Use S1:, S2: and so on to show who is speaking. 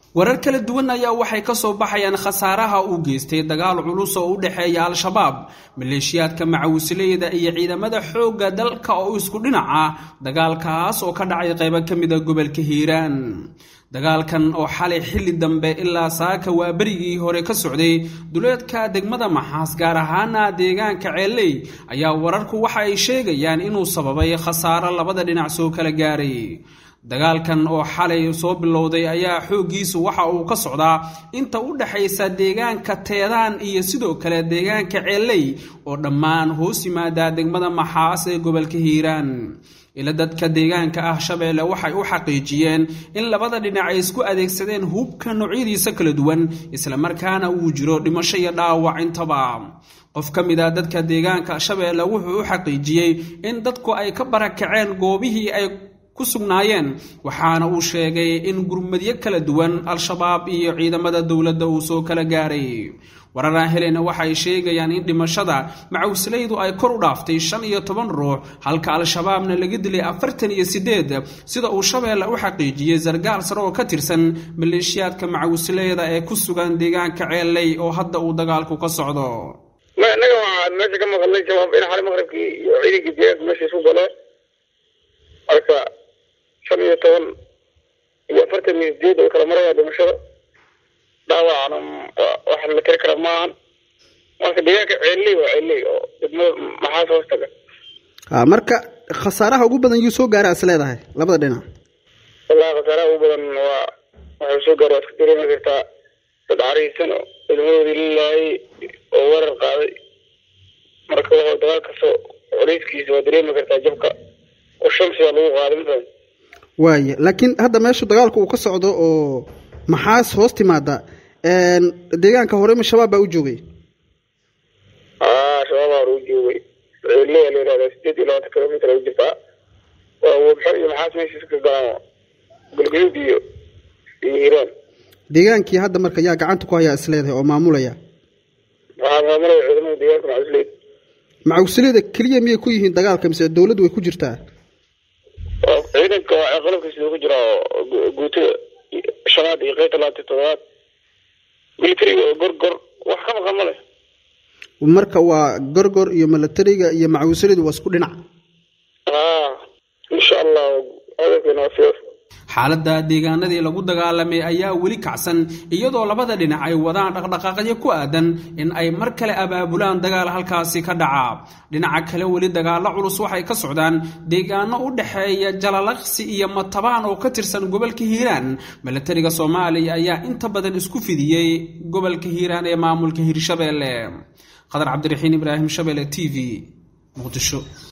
S1: warar kala duwan ayaa waxay ka soo baxayaan khasaaraha uu geystay dagaal culus oo u dhexeeya al-shabaab maleeshiyaadka macawisleyda iyo ciidamada xoogga dalka oo isku dhinaca dagaalkaas oo ka dhacay qaybo ka mida gobolka hiiraan dagaalkan oo xalay xilli dambe ilaa saaka waa berigii hore ka socday duleedka degmada maxaas gaar ahaana deegaanka ceelley ayaa wararku waxa ay sheegayaan inuu sababay khasaaro labada dhinac soo kala gaaray dagaalkan oo xalay soo bilowday ayaa xooggiisu waxa uu ka socdaa inta u dhexaysa deegaanka teedaan iyo sidoo kale deegaanka ceelley oo dhammaan hoos yimaada degmada maxaas ee gobolka hiiraan ila dadka deegaanka ah shabeelle waxay u xaqiijiyeen in labada dhinac ay isku adeegsadeen hubka noocyadiisa kala duwan islamarkaana uu jiro dhimasho iyo dhaawac intaba qof ka mid a dadka deegaanka shabeelle wuxuu u xaqiijiyey in dadku ay ka barakaceen goobihii ay ku sugnaayeen waxaana uu sheegay in gurmadyo kala duwan al-shabaab iyo ciidamada dowladda uu soo kala gaaray wararaan helena waxay sheegayaan in dhimashada macawslaydu ay kor u dhaaftay shan iyo toban ruux halka al-shabaabna laga dilay afartan iyo siddeed sida uu shabeelle u xaqiijiyey sargaal sare oo ka tirsan maleeshiyaadka macawisleyda ee ku sugan deegaanka ceelley oo hadda uu dagaalku ka socdo
S2: innaga waxaan meesha ka maqalnay shabaab in xali maqribkii iyo ciidankii deegaanka meesha isu galeen marka shan iyo toban iyo afartan iyo sideed oo kala maraya dhimashada dhaawacna wax la tiri kara maahan marka deegaanka ceelley waa ceelley oo degmada maxaas hoos taga
S3: marka khasaaraha ugu badan yuu soo gaara is leedahay labada dhinac
S2: wallahi khasaaraha ugu badan waa waxay soo gaara waa iska dareemi kartaa dad cariisan oo ciidamadoodii lilaayay oo weerar qaaday marka wuxuu dagaal kastoo culeyskiisa waa dareemi kartaa jabka oo shamsiga lagu qaaday masalan
S3: waaya laakiin hadda meeshu dagaalku uu ka socdo oo maxaas hoos timaada deegaanka horema shabaab baa u joogay
S2: aa shabaab hore u joogay ceelleya la yihahda sideed iyo labaatan kilomitr u jirtaa waa wabxo iyo maxaas meeshiis ka galaan galgaduud iyo iyo hiiraan
S3: deegaankii hadda marka yaa gacanta ku hayaa is leedahay oo maamulaya
S2: waxaa maamulaya ciidamada deegaanka macawisleyda
S3: macawisleyda keliya miyay ku yihiin dagaalka mise dowladdu way ku jirtaa
S2: ciidanka waa qalabkiisa ku jira oo guutada shanaad iyo qeybta labaatan toddobaad militariga oo gorgor wax ka maqan ma leh
S3: marka waa gorgor iyo milatariga iyo macawisleydu waa isku dhinac
S2: a insha allah hadalkeena waa sidaas
S1: xaaladda deegaanadii lagu dagaalamay ayaa weli kacsan iyadoo labada dhinac ay wadaan dhaqdhaqaaqyo ku aadan in ay mar kale abaabulaan dagaal halkaasi ka dhaca dhinaca kale weli dagaallo culus waxay ka socdaan deegaano u dhexeeya jalalaqsi iyo matabaan oo ka tirsan gobolka hiiraan milatariga soomaaliya ayaa inta badan isku fidiyey gobolka hiiraan ee maamulka hirshabeelle qadar cabdiraxiin ibraahim shabeelle t v muqdisho